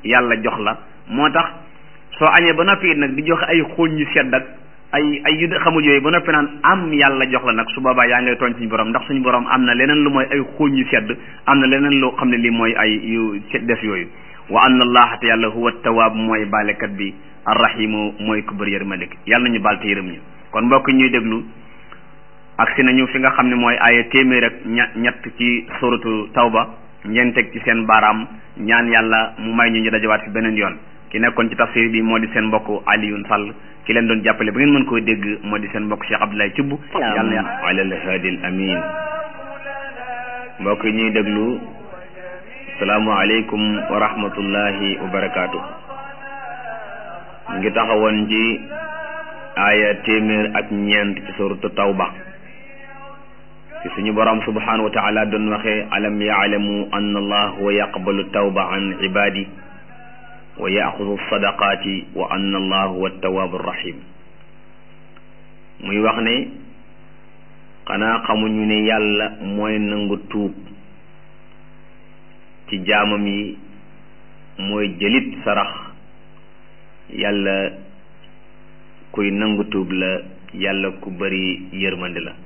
yàlla jox la moo tax soo añee ba noppi it nag di joxe ay xooñ yu sedd ak ay ay yu xamul yooyu ba noppi naan am yàlla jox la nag su boobaa yaa ngay tooñ suñu borom ndax suñu borom am na leneen lu mooy ay xooñ yu sedd am na leneen loo xam ne lii mooy ay yu des yooyu wa anna allaha te yàlla huwa tawaab mooy baalekat bi arrahimu mooy ku bëri yërmande yàlla nañu baal te yërëm ñu kon mbokk ñuy déglu agsi nañu fi nga xam ne mooy aaya téeméer ak ña ñett ci suratu tawba ngeen teg ci seen baaraam ñaan yàlla mu may ñu ñu dajawaat fi beneen yoon ki nekkoon ci tafsir bi moo di seen mbokk Alioune Sall ki leen doon jàppale ba ngeen mën koo dégg moo di seen mbokk Cheikh Abdoulaye Thioub yàlla na ala alhaadi al amin mbokk yi ñuy déglu salaamualeykum wa rahmatullahi wa barakaatu ngi taxawoon ci aaya téeméer ak ñeent ci suratu tawba ci suñu borom subhanahu wa taala doon waxee alam yaalamu anna allah huwa yaqbalu tawba an ibadi wa yaxudu sadaqaati wa anna allah huwa tawaabu rahim muy wax ne xanaa xamuñu ne yàlla mooy nangu tuub ci jaamam yi mooy jëlit sarax yàlla kuy nangu tuub la yàlla ku bari yërmande la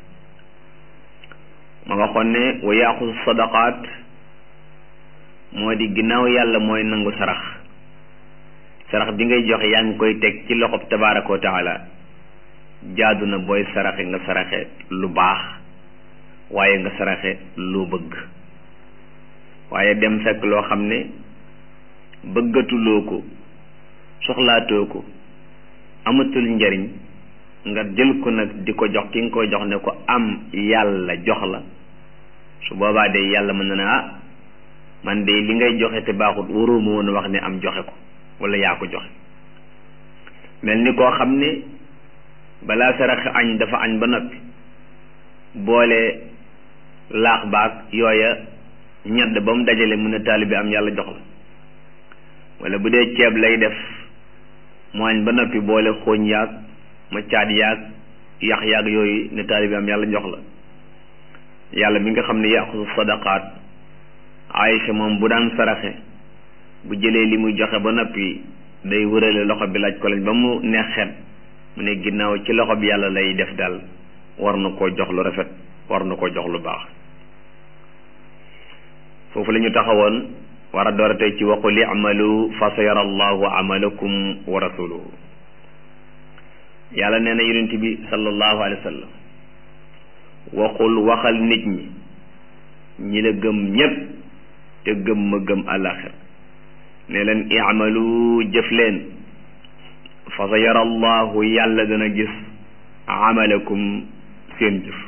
ma waxoon ne wa yaxudu sadaqaat moo di ginnaaw yàlla mooy nangu sarax sarax bi ngay joxe yaa ngi koy teg ci loxob tabaaraka wa taala jaadu na booy saraxe nga saraxe lu baax waaye nga saraxe lu bëgg waaye dem fekk loo xam ne bëggatuloo ko soxlaatoo ko amatul njariñ nga jël ko nag di ko jox ki nga koy jox ne ko am yàlla jox la su boobaa de yàlla mën na ne ah man de li ngay joxe te baaxut waroo ma woon wax ne am joxe ko wala yaa ko joxe mel ni koo xam ne balaa sarax añ dafa añ ba noppi boole laax baag yooya ñedd ba mu dajale mu ne taalibi am yàlla jox la wala bu dee ceeb lay def mu añ ba noppi boole xooñ yaag ma caat yaag yax yaag yooyu ne taalibi am yàlla jox la yàlla mi nga xam ne yaxusu sadaqaat Aïcha moom bu daan saraxe bu jëlee li muy joxe ba noppi day wërale loxo bi laaj ko lañ ba mu neexet mu ne ginnaaw ci loxo bi yàlla lay def daal war na koo jox lu rafet war na koo jox lu baax foofu la ñu taxawoon war a door a tey ci waqul i'malu fa sayara allahu amalakum wa rasuluhu yàlla nee na yonent bi sallallahu alayhi wa sallam waxul waxal nit ñi ñi la gëm ñépp te gëm ma gëm àllaxir ne leen i'malu jëf leen fa sayara allahu yàlla dana gis amalakum seen jëf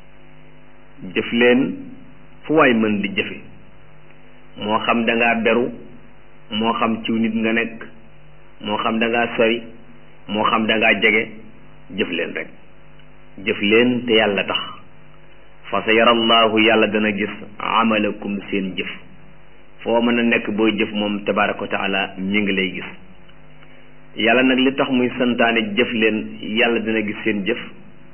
jëf leen fu waay mën di jëfe moo xam da ngaa beru moo xam ciw nit nga nekk moo xam da ngaa sori moo xam da ngaa jege jëf leen rek jëf leen te yàlla tax fa sa yarallahu yàlla dana gis amalakum seen jëf foo mën a nekk booy jëf moom tabaraka wa taala mi ngi lay gis yàlla nag li tax muy santaane jëf leen yàlla dana gis seen jëf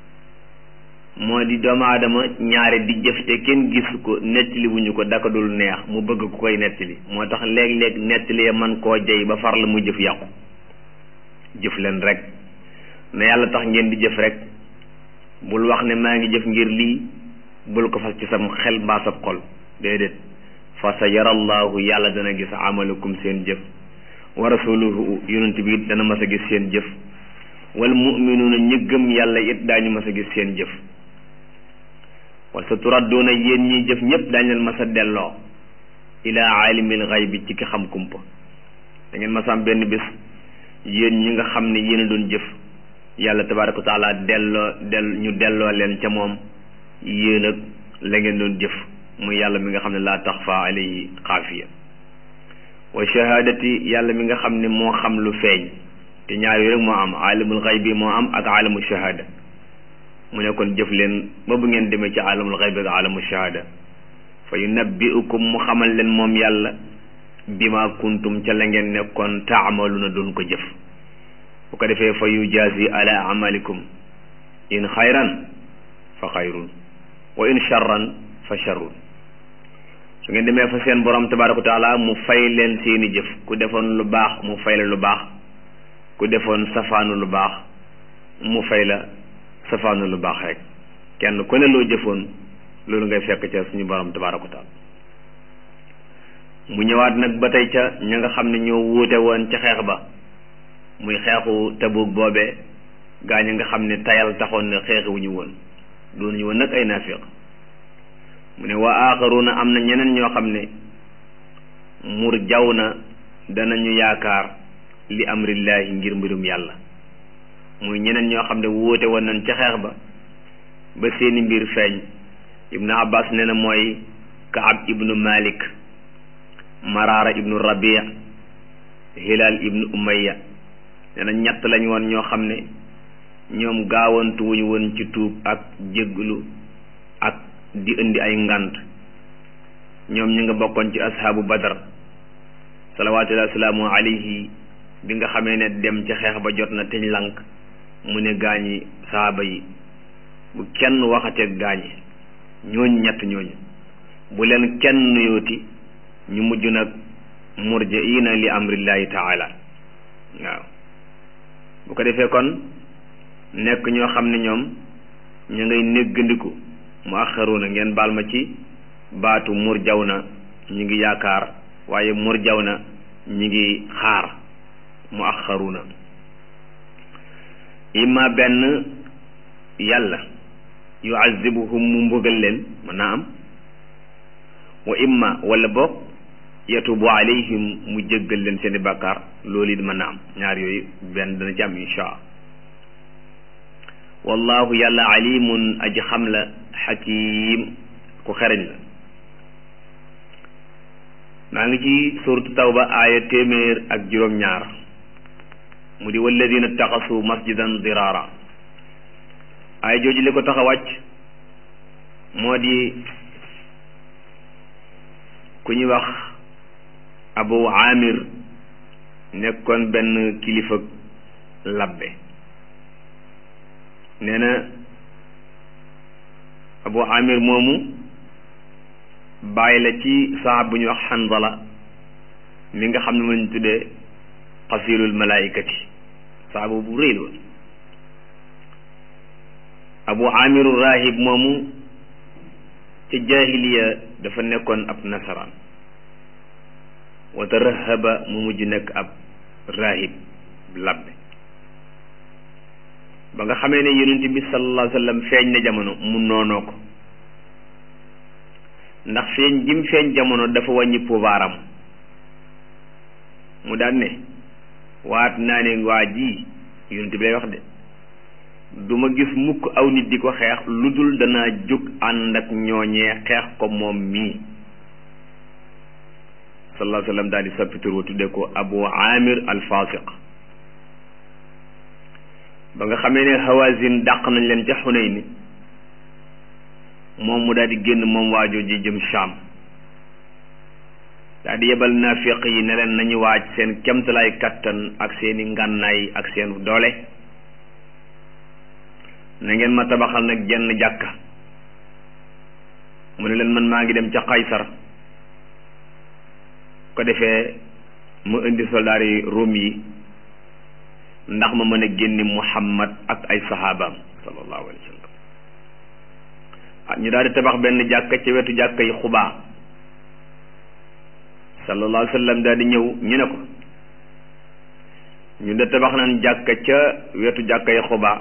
moo di doomu aadama ñaare di jëf te kenn gisu ko nettali wuñu ko daka dul neex mu bëgg ku koy nettali moo tax léeg-léeg nettali ya man koo jey ba far la mu jëf yàqu jëf leen rek na yàlla tax ngeen di jëf rek bul wax ne maa ngi jëf ngir lii bul ko fas ci sam xel mbaa sab xol déedéet fa sa yarallahu yàlla dana gis amalakum seen jëf wa rasuluhu yonent bi it dana mas a gis seen jëf wal muminuuna ñi gëm yàlla it daañu mas a gis seen jëf wa sa turadduuna yéen ñiy jëf ñëpp daañu leen mas a delloo ilaa aalimil xaybi ci ki xam kumpa da ngeen mas a am benn bés yéen ñi nga xam ne yéen a doon jëf yàlla tabaaraka wa taala delloo del ñu delloo leen ca moom yéen ak la ngeen doon jëf muy yàlla mi nga xam ne laa taxfa alayhi xaafiya wa shahaadati yàlla mi nga xam ne moo xam lu feeñ te ñaar yooyu rek moo am aalamul xaybi moo am ak aalamu shahaada mu ne kon jëf leen ba bu ngeen demee ci aalamul xaybi ak aalamu shahaada fa yunabbiukum mu xamal leen moom yàlla bima kuntum ca la ngeen nekkoon taamaluna doon ko jëf bu ko defee fa yujazi ala amalikum in xayran fa xayrun wa in charran fa charrun su ngeen demee fa seen borom tabaraka wa taala mu fay leen seeni jëf ku defoon lu baax mu fay la lu baax ku defoon safaanu lu baax mu fay la safaanu lu baax rek kenn ku ne loo jëfoon loolu ngay fekk ca suñu borom tabaraka wa taala mu ñëwaat nag ba tey ca ña nga xam ne ñoo wuute woon ca xeex ba muy xeexu Tabuk boobee gaa ñi nga xam ne tayal taxoon ne xeexewuñu woon doonuñu woon nag ay naafiq mu ne wa aaxaruuna am na ñeneen ñoo xam ne mur jaw na danañu yaakaar li amrillaahi ngir mbirum yàlla muy ñeneen ñoo xam ne wuute woon nañ ca xeex ba ba seeni mbir feeñ ibnu abbas nee na mooy kaab ibnu malik maraara ibnu rabia hilal ibnu umayya nee na ñett lañ woon ñoo xam ne ñoom gaawantuwuñu woon ci tuub ak jégglu ak di indi ay ngant ñoom ñu nga bokkoon ci ashaabu badar salawaatullahi wasalaamu alayhi bi nga xamee ne dem ca xeex ba jot na teñ lank mu ne gaañi saaba yi bu kenn waxateeg gaañi ñooñu ñett ñooñu bu leen kenn nuyooti ñu mujj nag murjiina li amrillahi taala waaw bu ko defee kon nekk ñoo xam ne ñoom ñu ngay néggandiku mu axaruuna ngeen baal ma ci baatu murjaw na ñu ngi yaakaar waaye murjaw na ñu ngi xaar mu axaruuna imma benn yàlla yuazibuhum mu mbugal leen mën naa am wa imma wala boog yatubu alayhim mu jéggal leen seeni bàkkaar loolu it mën naa am ñaar yooyu benn dana ci am insha wallahu yàlla alimun aji xam la xakim ku xereñ la maa ngi ci suratu tawba aaya téeméer ak juróom-ñaar mu di walladina taxasu masjidan dirara aaya jooju li ko tax a wàcc moo di ku ñuy wax abu amir nekkoon benn kilifa labbe nee na abu amir moomu bàyyi la ci saxaab bu ñuy wax xanzala mi nga xam ne mu lañ tuddee xasilul malaikati saxaaba bu rëy la abu amiru rahib moomu ci jahiliya dafa nekkoon ab nasaraan wa tarahaba mu mujj nekk ab rahib labbe ba nga xamee ne yonent bi sallallahu alayhi wa sallam feeñ na jamono mu noonoo ko ndax feeñ jim feeñ jamono dafa wàññi pouvoiram mu daan ne waat naa ne waa ji yonent bi lay wax de du ma gis mukk aw nit di ko xeex lu dul danaa jóg ànd ak ñooñee xeex ko moom mii sallallahu alayhi wa sallam daal di soppi tur wa tuddee ko abu amir al fasiq ba nga xamee ne hawazin dàq nañ leen ca Xunayn moom mu daal di génn moom waajoo ji jëm Sham daal di yebal naafiq yi ne leen nañu waaj seen kemtalaay kattan ak seeni ngànnaay ak seen doole na ngeen ma tabaxal nag jenn jàkka mu ne leen man maa ngi dem ca Qaysar ko defee mu indi soldaar yi Rom yi ndax ma mën a génne Muhammad ak ay saxaabaam sallallahu alayhi wa sallam ah ñu daal di tabax benn jàkka ci wetu jàkka yi xubaa sallallahu alayhi wa sallam daal di ñëw ñu ne ko ñu de tabax nañ jàkka ca wetu jàkka yi xubaa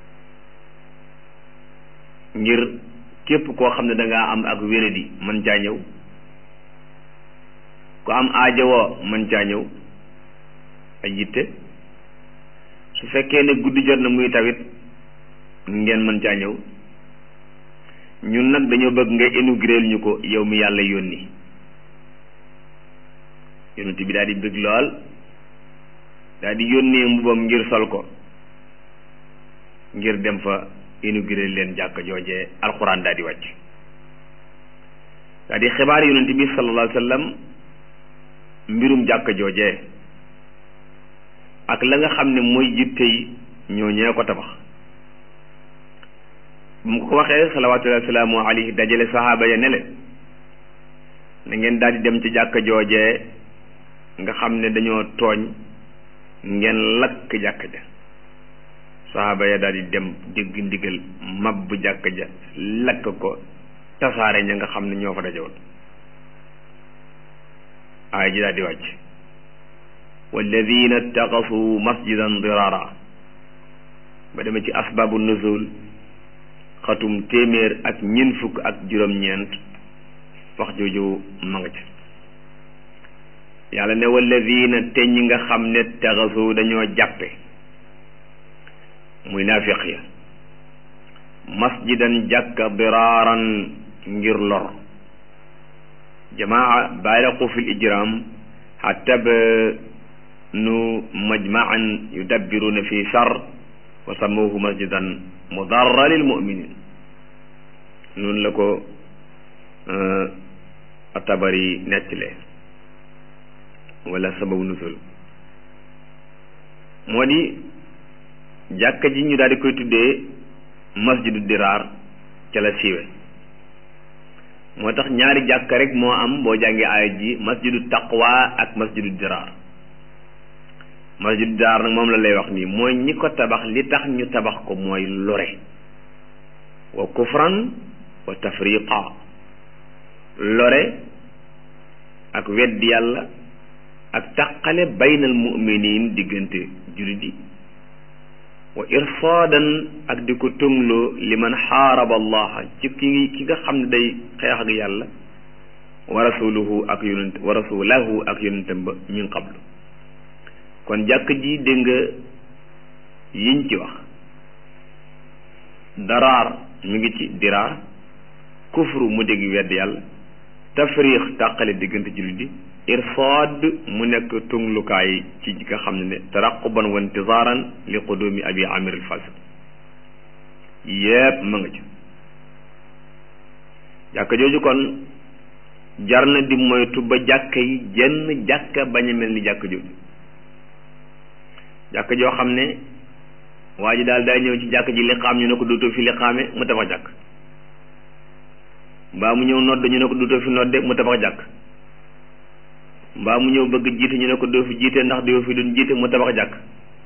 ngir képp koo xam ne dangaa am ak wéradi mën caa ñëw ku am aajowoo mën caa ñëw ay yitte su fekkee ne guddi jot na muy tawit ngeen mën caa ñëw ñun nag dañoo bëgg nga inaugurer ñu ko yow mi yàlla yónni yonent bi daal di bëgg lool daal di yónnee mbubam ngir sol ko ngir dem fa inaugurer leen jàkka joojee alxuraan daal di wàcc daal di xibaar yonent bi sallallahu alayhi wa sallam mbirum jàkka joojee ak la nga xam ne mooy yitte yi ñoo ñee ko tabax bu mu ko waxee salawaatullahi wasalaamu alayhi dajale sahaaba ya ne leen na ngeen daal di dem ci jàkka joojee nga xam ne dañoo tooñ ngeen lakk jàkka ja saxaaba ya daal di dem dégg ndigal mab bu jàkka ja lakk ko tasaare ña nga xam ne ñoo fa dajewoon aaya ji daal di wàcc walladina ittaxasu masjidan dirara ba demee ci asbaabu nuzul xatum téeméer ak ñeent fukk ak juróom-ñeent wax jooju ma nga ca yàlla ne walladina te ñi nga xam ne taxasu dañoo jàppe muy naafiq ya masjidan jàkka diraaran ngir lor jamaa baaraqu fi l ijram xatta ba nu majmaan yudabbiruna fi shar wa sammuhu masjidan mudarra lil muminin noonu la ko atabari nettile wala sababu nusul moo di jàkka ji ñu daal di koy tuddee masjidu diraar ca la siiwe moo tax ñaari jàkka rek moo am boo jàngee aaya ji masjidu taqwa ak masjidu diraar masjidu diraar nag moom la lay wax nii mooy ñi ko tabax li tax ñu tabax ko mooy lore wa kufran wa tafriqa lore ak weddi yàlla ak taqale baynal mu'minin diggante jullit yi wa irsaadan ak di ko tëngloo li man xaaraba allaha ci ki ki nga xam ne day xeex ak yàlla wa rasuluhu ak yonent wa rasulahu ak yonentam ba min qablu kon jàkk ji dégg nga yiñ ci wax daraar mi ngi ci diraar kufru mu dégg wedd yàlla tafriix tàqale diggante jullit yi irsaad mu nekk tunglukaay ci nga xam ne ne taraquban wa intizaaran li qudumi abi amir al fasiq yépp ma nga ci jàkka jooju kon jar na di moytu ba jàkka yi jenn jàkka bañ a mel ni jàkka jooju jàkka joo xam ne waa ji daal day ñëw ci jàkka ji liqaam ñu ne ko dootoo fi liqaame mu tabax jàkk mbaa mu ñëw nodd ñu ne ko dootoo fi nodde mu tabax jàkk mbaa mu ñëw bëgg jiite ñu ne ko doo fi jiite ndax doo fi doon jiite mu tabax jàkk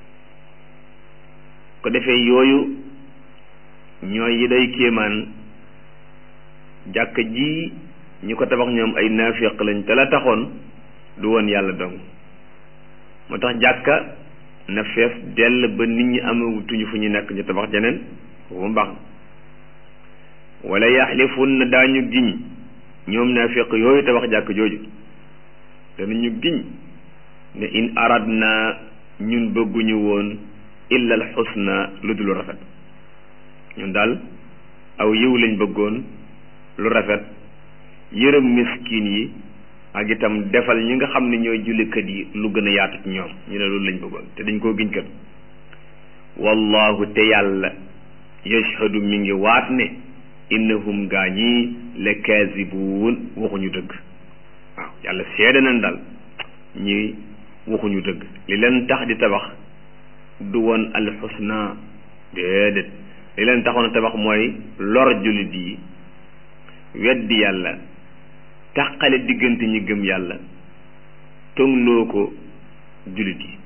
ko defee yooyu ñooy yi day kéemaan jàkk ji ñi ko tabax ñoom ay naafiq lañ te la taxoon du woon yàlla dong moo tax jàkka na fees dell ba nit ñi amatuñu fu ñu nekk ñu tabax jeneen foofu mu baax wala yaxlifun na daañu giñ ñoom naafiq yooyu tabax jàkk jooju danañu giñ ne in aradna ñun bëgguñu woon illa al xusna lu dul rafet ñun daal aw yiw lañ bëggoon lu rafet yërëm miskin yi ak itam defal ñi nga xam ne ñooy jullikat yi lu gën a yaatu ci ñoom ñu ne loolu lañ bëggoon te dañ koo giñ kat wallahu te yàlla yashhadu mi ngi waat ne innahum gaa ñii la kaasibuun waxuñu dëgg waaw yàlla seede nañ daal ñi waxuñu dëgg li leen tax di tabax du woon alxusna déedéet li leen taxoon a tabax mooy lor jullit yi weddi yàlla tàqale diggante ñi gëm yàlla tongloo ko jullit yi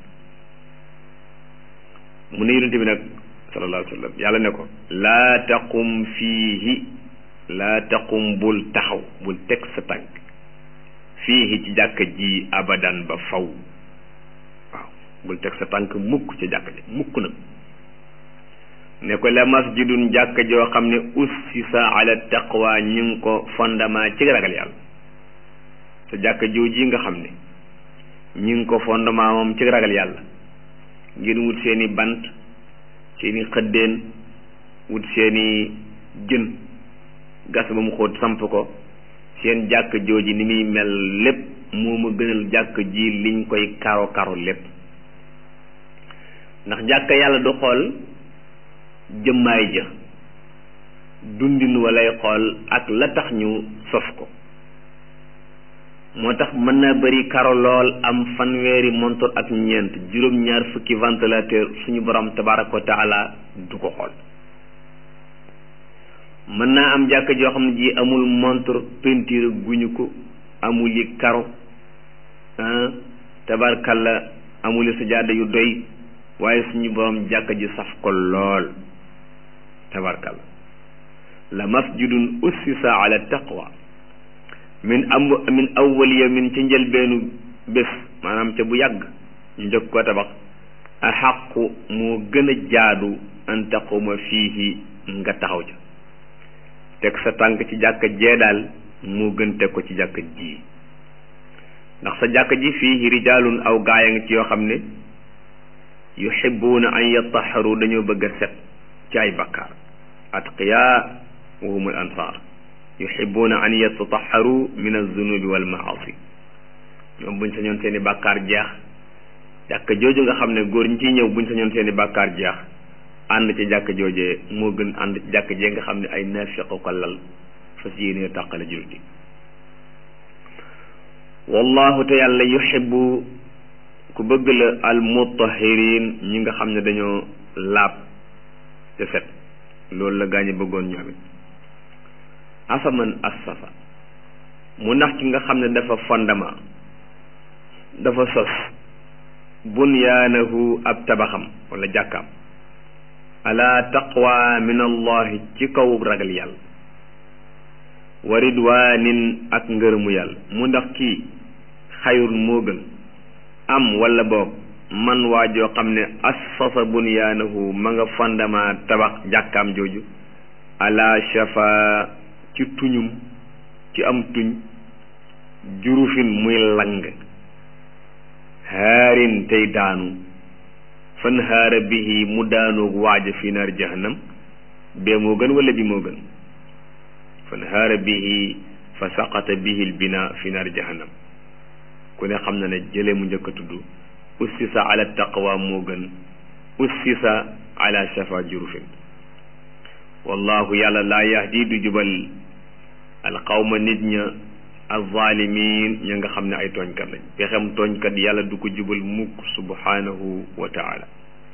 mu ne yonente bi nag sallallahu alayhi wa sallam yàlla ne ko laa taqum fiihi laa taqum bul taxaw bul teg sa tànk fiihi ci jàkka ji abadan ba faw waaw bul teg sa tànk mukk ca jàkka ji mukk nag ne ko la masjidun jàkka joo xam ne ussisa ala taqwa ñu ngi ko fondement ci ragal yàlla sa jàkka jooji nga xam ne ñu ngi ko fondement moom ci ragal yàlla ngeen wut seeni bant seeni xëddeen wut seeni jën gas ba mu xóot samp ko seen jàkk jooji ni muy mel lépp moo ma gënal jàkk ji liñ koy karo karo lépp ndax jàkk yàlla du xool jëmmaay ja dundin walay xool ak la tax ñu sos ko moo tax mën naa bari karo lool am fanweeri montor ak ñeent juróom-ñaar fukki ventilateur suñu borom tabaraka wa taala du ko xool mën naa am jàkk joo xam ne ji amul montre peinture guñu ko amuli karo tabarkalla amuli sajaada yu doy waaye suñu borom jàkka ji saf ko lool tabarkalla la masjidun ussisa ala taqwa min am min awwal yawmin ci njëlbeenu bés maanaam ca bu yàgg ñu njëkk ko tabax a xaqu moo gën a jaadu an taquma fiihi nga taxaw ca teg sa tànk ci jàkka jee daal moo gën teg ko ci jàkka ji ndax sa jàkka ji fiihi rijaalun aw gaaya nga ci yoo xam ne yuhibbuuna an yattaharu dañoo bëgg a set ci ay bakkaar atqiyaa wa hum al ansaar yuhibbuuna an yatatahharu min az-zunubi wal maasi ñoom buñ sañoon seeni bàkkaar jeex jàkka jooju nga xam ne góor ñi ciy ñëw buñ sañoon seeni bàkkaar jeex ànd ci jàkka joojee moo gën ànd ci jàkka jee nga xam ne ay naafiq ko lal fas yéene tàqale jullit yi wallahu te yàlla yuhibbu ku bëgg la al mutahhirin ñi nga xam ne dañoo laab te set loolu la gaañu bëggoon ñoom it afaman assafa mu ndax ci nga xam ne dafa fondement dafa sos bunyaanahu ab tabaxam wala jàkkaam ala taqwa min allahi ci kaw ragal yàlla wa ridwanin ak ngërëmu yàlla mu ndax kii xayrun moo gën am wala boog man waa joo xam ne assasa bunyaanahu ma nga fondement tabax jàkkaam jooju ala shafa ci tuñum ci am tuñ jurufin muy lang haarin tey daanu fan haara bihi mu daanoog waaja fi naar jahannam bee moo gën wala bi moo gën fan haara bihi fa saqata bihi lbina fi naar jahannam ku ne xam na ne jëlee mu njëkk a tudd ussisa ala taqwa moo gën ussisa ala shafa jurufin wallahu yàlla laa yahdi du jubal alqawma nit ña alzalimin ña nga xam ne ay tooñkat lañ pexem tooñkat yàlla du ko jubal mukk subhanahu wa taala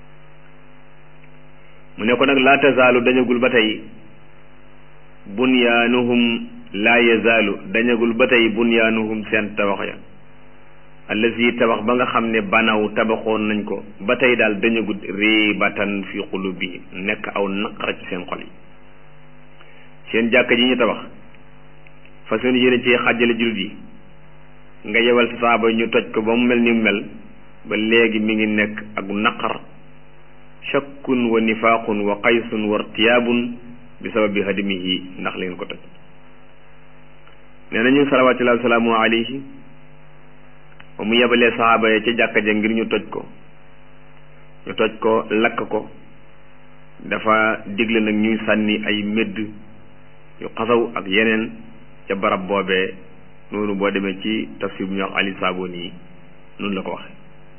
mu ne ko nag laa tazaalu dañagul ba tey bunyaanuhum laa yazaalu dañagul ba tey bunyaanuhum seen tabax ya allazi tabax ba nga xam ne banaw tabaxoon nañ ko ba tey daal dañagul riibatan fi qulubihim nekk aw naqara ci seen xol yi seen jàkka ji ñu tabax fa seen yéene ci xàjjale jullit yi nga yebal sa saaba ñu toj ko ba mu mel ni mu mel ba léegi mi ngi nekk ak naqar shakkun wa nifaaqun wa qaysun wa irtiyaabun bi sababi hadimihi ndax leen ko toj nee nañu salawaatullahi wa salaamu alayhi ba mu yebalee saxaaba ya ca jàkka ja ngir ñu toj ko ñu toj ko lakk ko dafa digle nag ñuy sànni ay médd yu xasaw ak yeneen ca barab boobee noonu boo demee ci tafsir bu ñuy wax ali saaboni yi noonu la ko waxe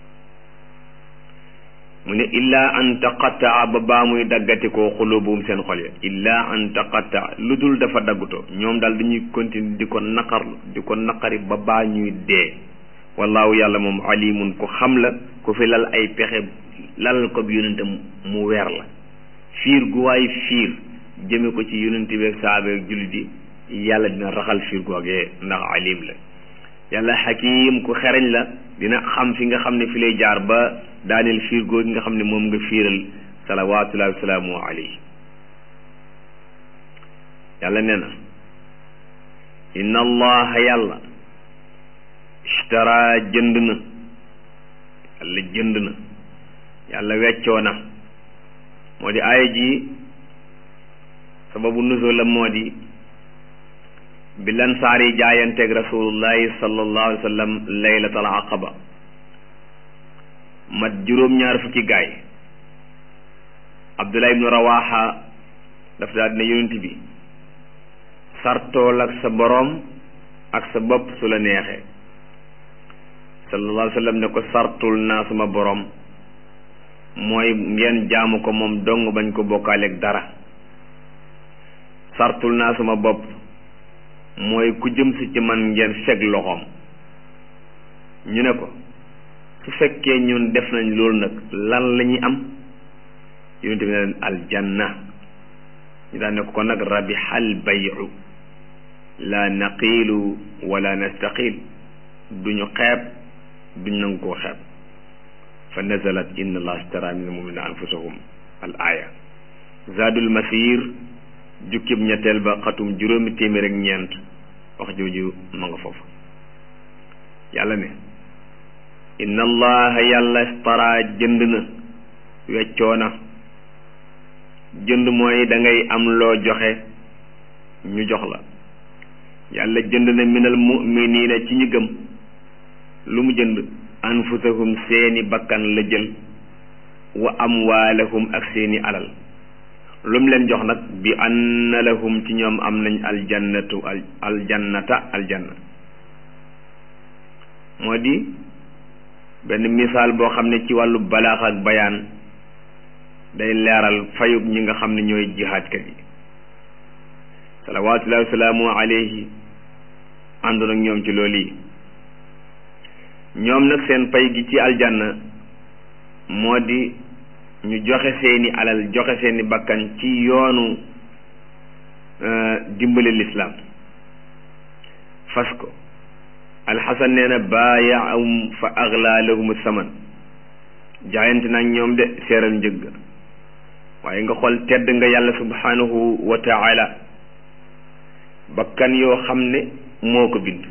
mu ne illaa an taqattaa ba baa muy daggati koo xulubuum seen xol ya illaa an taqattaa lu dul dafa daggutoo ñoom daal dañuy continuer di ko naqar di ko naqari ba baa ñuy dee wallaahu yàlla moom alimun ku xam la ku fi lal ay pexe lalal ko bi yonentam mu weer la fiir gu waay fiir jëme ko ci yonente bi ak saaba ak jullit yi yàlla dina raxal fiir googee ndax alim la yàlla xakim ku xereñ la dina xam fi nga xam ne fi lay jaar ba daaneel fiir googi nga xam ne moom nga fiiral salawaatullahi wasalaamu alayhi yàlla nee na inna allaha yàlla ishtara jënd na yàlla jënd na yàlla weccoo na moo di aaya ji sababu nuzul la moo di bi lan saar yi jaayanteeg rasulullahi sallallahu alayhi wa sallam laylatal aqaba mat juróom-ñaar fukki gaay abdullah ibnu rawaxa daf daal dina yonent bi sartool ak sa boroom ak sa bopp su la neexee sallallahu alayhi wa sallam ne ko sartul naa sama boroom mooy ngeen jaamu ko moom dong bañ ko bokkaaleeg dara sartul naa sama bopp mooy ku jëm si ci man ngeen feg loxoom ñu ne ko su fekkee ñun def nañ loolu nag lan la ñuy am yonente bi ne leen aljanna ñu daan ne ko kon nag rabihal bayu la naqiilu wala nastaqiil duñu xeeb duñ nangu koo xeeb fa nazalat inna allah astara min almuminina anfusahum al aya zaadul masir jukkib ñetteel ba xatum juróomi téeméer ak ñeent wax jooju ma nga foofu yàlla ne inna allaha yàlla istara jënd na weccoo na jënd mooy da ngay am loo joxe ñu jox la yàlla jënd na minal muminina ci ñi gëm lu mu jënd anfusahum seeni bakkan la jël wa amwaalahum ak seeni alal lu mu leen jox nag bi anna lahum ci ñoom am nañ aljannatu al aljannata aljanna moo di benn misaal boo xam ne ci wàllu balaax ak bayaan day leeral fayub ñi nga xam ne ñooy jihaadkat yi salawaatullahi wasalaamu alayhi ànd nag ñoom ci loolu yi ñoom nag seen pay gi ci aljanna moo di ñu joxe seeni alal joxe seeni bakkan ci yoonu dimbali lislaam fas ko alxasan nee na baayaahum fa agla lahum saman jaayante nag ñoom de seeral njëgg waaye nga xool tedd nga yàlla subhanahu wa taala bakkan yoo xam ne moo ko bind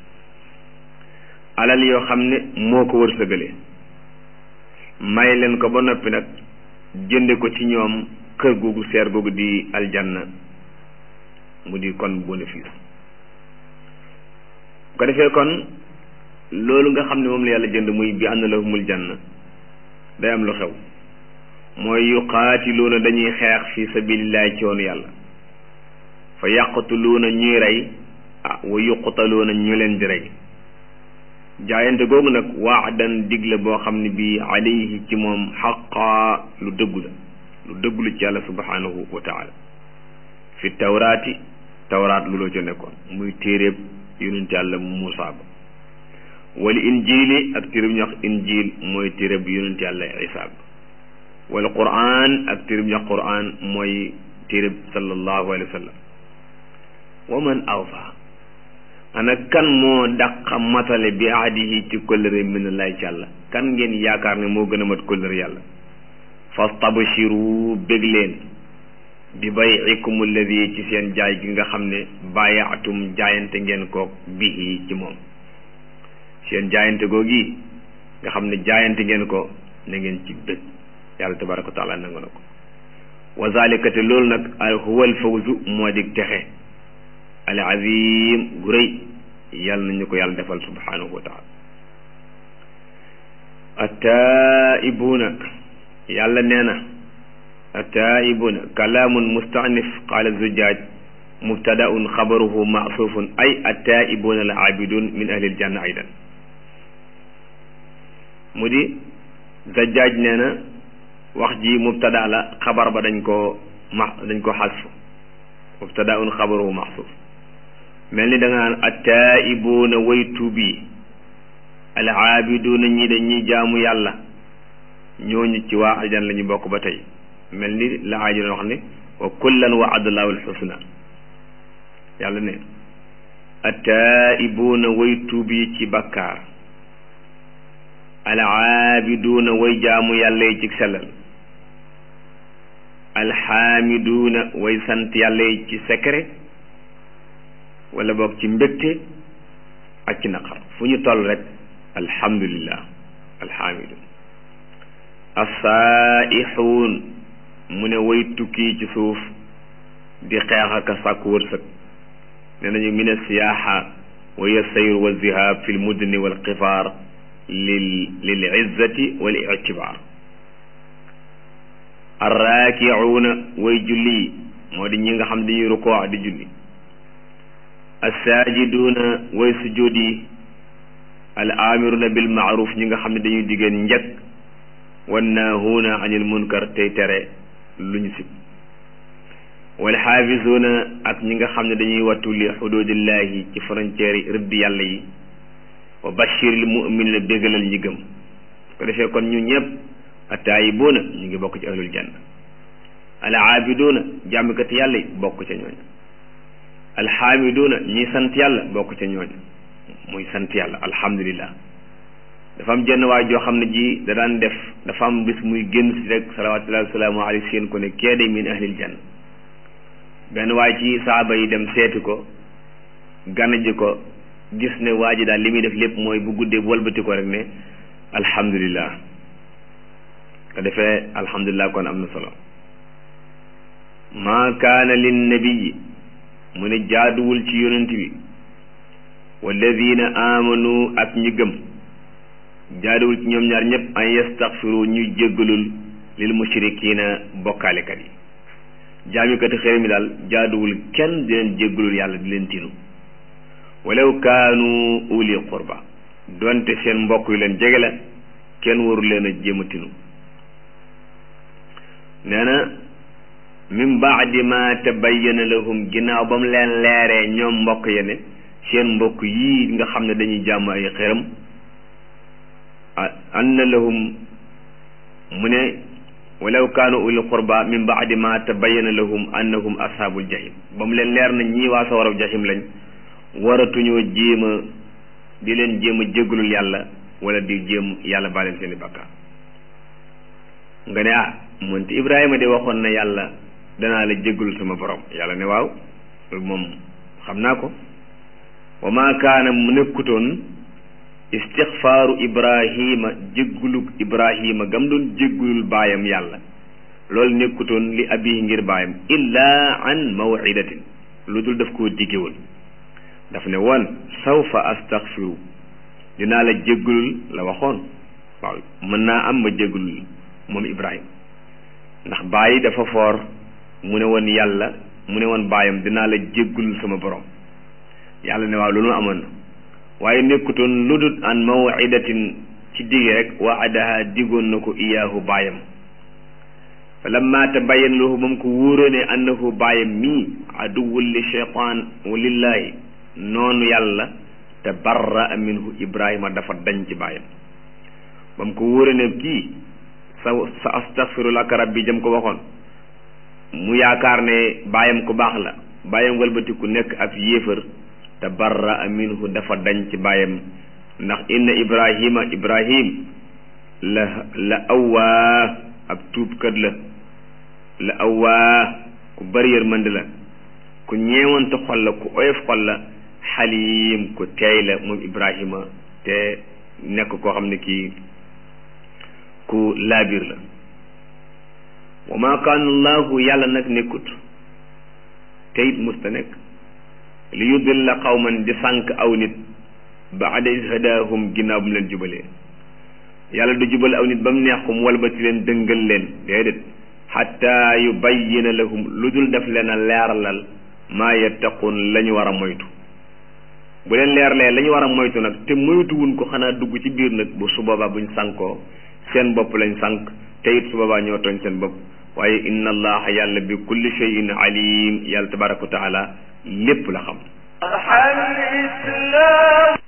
alal yoo xam ne moo ko wërsëgale may leen ko ba noppi nag jënde ko ci ñoom kër googu seer googu di aljanna mu di kon bénéfice bu ko defee kon loolu nga xam ne moom la yàlla jënd muy bi anna lahumul janna day am lu xew mooy yuqaatiluuna dañuy xeex fi sabilillahi ci yoonu yàlla fa yaqtuluuna ñuy rey ah wa yuqtaluuna ñu leen di rey jaayante googu nag waadan digle boo xam ne bii alayhi ci moom xaqaa lu dëggu la lu dëggu la ci yàlla subhanahu wa taala fi tawraati tawraat lu loo ca nekkoon muy téeréeb yonent yàlla Muusaa ba wala injili ak téeréb ñu wax injil mooy téeréb yonent yàlla Isaa ba wala quraan ak téeréb ñu wax quraan mooy téeréb sallallahu alayhi wa sallam wa man awfa ana kan moo dàqa matale bi ahdihi ci kóllëre minallahi ci yàlla kan ngeen yaakaar ne moo gën a mat kóllëre yàlla fastabshiru bég leen bi bay'ikum alladi ci seen jaay gi nga xam ne bàyyaatum jaayante ngeen koog bihi ci moom seen jaayante googi nga xam ne jaayante ngeen ko na ngeen ci bég yàlla tabaraka wa taala nangu na ko wa zalika te loolu nag huwa al fawzu moo di texe al azim gu rëy yàlla nañu ko yàlla defal subhanahu wa taala attaa'ibuuna yàlla nee na attaa'ibuuna kalaamun mustanif qaala zujaaj mubtadaun xabaruhu maasufun ay attaa'ibuuna al aabidun min ahli aljanna aydan mu di zajaaj nee na wax ji mubtada la xabar ba dañ koo ma dañ ko xasfu mubtadaun xabaruhu maxsuuf mel ni da nga naan attaa'ibuuna way tuub yi al aabiduuna ñi de ñi jaamu yàlla ñooñu ci waa aljan la ñu bokk ba tey mel ni la aaji doon wax ne wa kullan wa'ada allahu alxusna yàlla ne attaa'ibuuna way tuub yi ci bakkaar al aabiduuna way jaamu yàlla yi ci sellal alxaamiduuna way sant yàlla yi ci secret wala boog ci mbégte ak ci naqar fu ñu toll rek alhamdulillah alxaamidun assaaixuun mu ne way tukki ci suuf di xeex ak sàkku wërsëg ne nañu min asiyaaxa wa hiya sayr wa zihab fi lmudni walqifaar lil lil izzati wal ictibaar arraakiuuna way julli moo di ñi nga xam dañuy rukoo di julli assaajiduuna way sujjóot yi al aamiruna bil maaruf ñi nga xam ne dañuy diggéen njëkk wannaahuuna anil munkar tey tere lu ñu sib wal xaafisuuna ak ñi nga xam ne dañuy wattu li xududillahi ci frontière yi rëdd yàlla yi wa bashiril muminina bégalal ñi gëm ko defee kon ñu ñëpp attaayibuuna ñu ngi bokk ci ahlul janna al aabiduuna jàmmkat yàlla yi bokk ca ñooñu alxaamiduuna ñi sant yàlla bokk ca ñooñ muy sant yàlla alhamdulillah dafa am jenn waay joo xam ne ji da daan def dafa am bis muy génn si rek salawatullahi wasalaamu alayhi seen ko ne kee day min ahlil janna benn waay ci saaba yi dem seeti ko gana ji ko gis ne waa ji daal li muy def lépp mooy bu guddee bu walbati ko rek ne alhamdulillah ko defee alhamdulillah kon am na solo maa kaana lin nabiyi mu ne jaaduwul ci yonent bi walladina amanu ak ñi gëm jaaduwul ci ñoom ñaar ñëpp an yastaxfiru ñuy jéggalul lil mushrikina bokkaalekat yi jaamikati xëy mi daal jaaduwul kenn di leen jéggalul yàlla di leen tinu walaw kaanu uli qurba donte seen mbokk yu leen jege la kenn waru leen a jéem a tinu nee na min baadi ma tabayyana lahum ginnaaw ba mu leen leeree ñoom mbokk ya ne seen mbokk yii nga xam ne dañuy jàmm ay xëram anna lahum mu ne walaw kaanu uli qurba min baadi ma tabayyana lahum annahum ashaabul jahim ba mu leen leer na ñii waa sawaraw jahim lañ waratuñoo jéem a di leen jéem a jégalul yàlla wala di jéem yàlla baa leen seen i bakkaar nga ne ah moonte Ibrahima de waxoon na yàlla danaa la jégalul sama borom yàlla ne waaw moom xam naa ko wa maa kaana mu nekkutoon istixfaaru Ibrahima jéggulug Ibrahima gam doon jéggulul baayam yàlla loolu nekkutoon li abihi ngir baayam illaa an mawidatin lu dul daf koo diggewoon daf ne woon sawfa astaghfiru dinaa la jéggalul la waxoon waaw mën naa am ma jéggalul moom Ibrahima ndax bàyyi dafa foor mu ne woon yàlla mu ne woon baayam dinaa la jéggalul sama borom yàlla ne waaw loolu amoon na waaye nekkutoon lu dul an mawidatin ci dige rek waadaha digoon na ko iyaahu baayam fa lamma tabayyana lahu ba mu ko wóoróone annahu baayam mii aduwwul li cheytaan wa lillahi noonu yàlla te barra minhu ibrahima dafa dañ ci bàyyam ba mu ko wóore ne kii sa sa astaghfiru laka rabbi jëm ko waxoon mu yaakaar ne bàyyam ku baax la bàyyam walbatiku nekk ab yéefar te barra minhu dafa dañ ci bàyyam ndax inna ibrahima ibrahim la la awwaa ab tuubkat la la awwaa ku bari yërmande la ku ñeewante xol la ku oyof xol la xaliim ku teey la moom ibrahima te nekk koo xam ne kii ku laabir la wa ma kaana allahu yàlla nag nekkut te it musta nekk li yudilla qawman di sànq aw nit baada is hadaahum ginnaaw bu mu leen jubalee yàlla du jubal aw nit ba mu neex ko mu walbati leen dëngal leen déedéet xatta yubayyina lahum lu dul def leen a leeralal maa yattaqun la ñu war a moytu bu leen leerlee la ñu war a moytu nag te moytuwuñ ko xanaa dugg ci biir nag bu su boobaa buñ sànkoo seen bopp lañ sànk te it su boobaa ñoo tooñ seen bopp waaye inna allaha yàlla bi kulli shay'in alim yàlla tabaraka wa taala lépp la xam